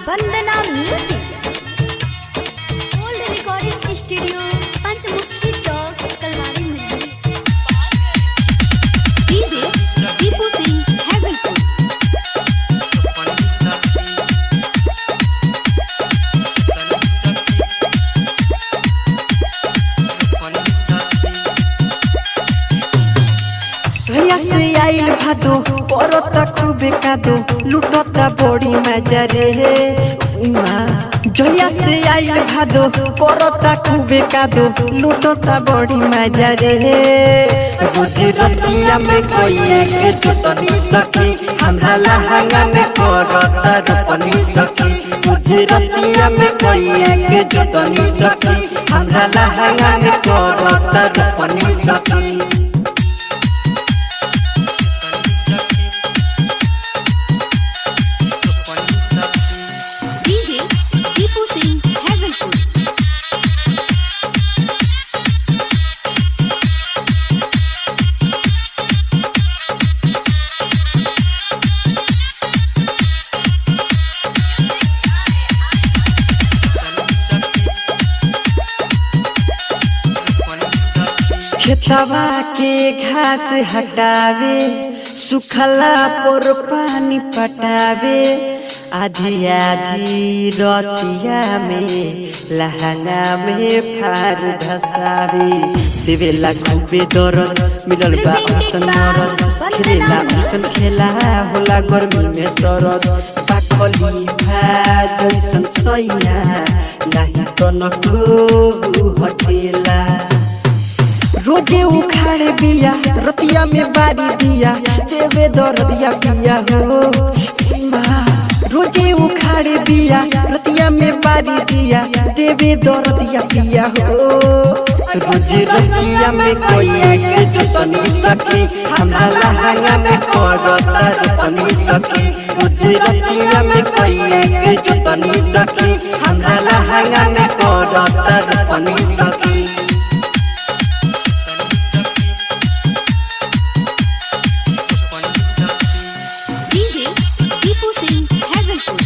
वंदना music old recording studio Panchmukhi Chowk Kalwari Muzaffar DJ Deepu Singh Hajalpur भैया से आइल भादो परता खूबे कादो लुटता बड़ी मजा रे माँ जया से आइल भादो परता खूबे कादो लुटता बड़ी मजा रे गुजरतिया में कोई एक चुटनी सखी हमरा लहंगा में करता रूपनी सखी गुजरतिया में कोई एक चुटनी सखी हमरा लहंगा में करता रूपनी सखी डीजे दीपू सिंह हैजलपुर खेतवा के घास हटावे सुखला पर पानी पटावे आधी आधी रतिया में लहंगा में फार धसावे देवेला खूबे दरद मिलल बा असन मरद खेलेला असन खेला होला गर्मी में सरद पाकली भात जैसन सैया नाही तनको हटेला रोजे उखाड़े बिया रतिया में बारी दिया देवे दरदिया पिया हो माँ, रोजे उखाड़े बिया रतिया में बारी दिया देवे दरदिया पिया हो रोजे रतिया में कोई एक जतनी सखी हमरा लहंगा में करता रूपनी सखी रोजे रतिया में कोई एक जतनी सखी हमरा लहंगा में करता रूपनी सखी डीजे दीपू सिंह हैजलपुर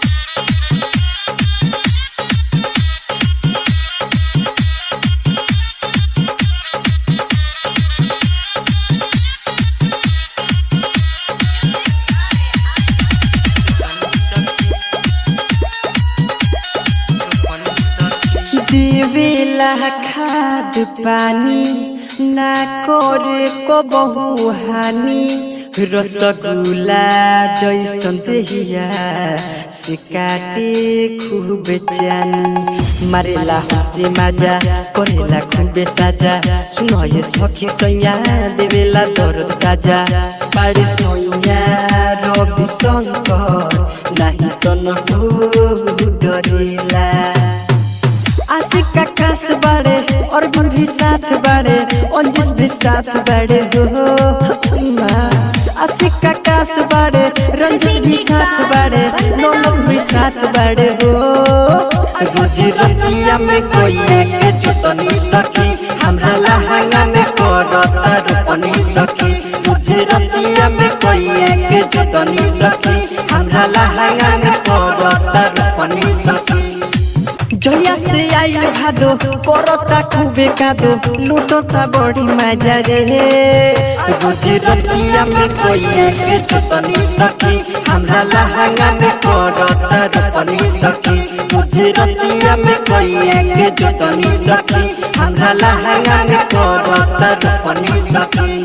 देवेला खाद पानी ना करे को बहु हानि रसगुल्ला जैसन देहिया से काटे खूब जानी मारेला हंसे माजा करेला खूबे साजा सुनो ये सखी सैया देवेला दर्द ताजा पारे सैया रवि शंकर नाही तनको डरेला आशिक आकाश बाड़े और गुर भी साथ बाड़े अंजिस भी साथ बाड़े हो माँ। आशिक आकाश बाड़े रंजित भी साथ बाड़े नौलख भी साथ बाड़े हो रोजी रतिया में कोई एक चुतनी सखी हमरा लहंगा में करता रूपनी सखी रोजी रतिया में कोई एक चुतनी सखी हमरा लहंगा में करता रूपनी सखी जया से आइल भादो करता खूबे कादो लुटता बड़ी मजा रे रोजी रतिया में कोई एक चुतनी सखी हमरा लहंगा में करता रूपनी सखी रोजी रतिया में कोई एक चुतनी सखी हमरा लहंगा में करता रूपनी सखी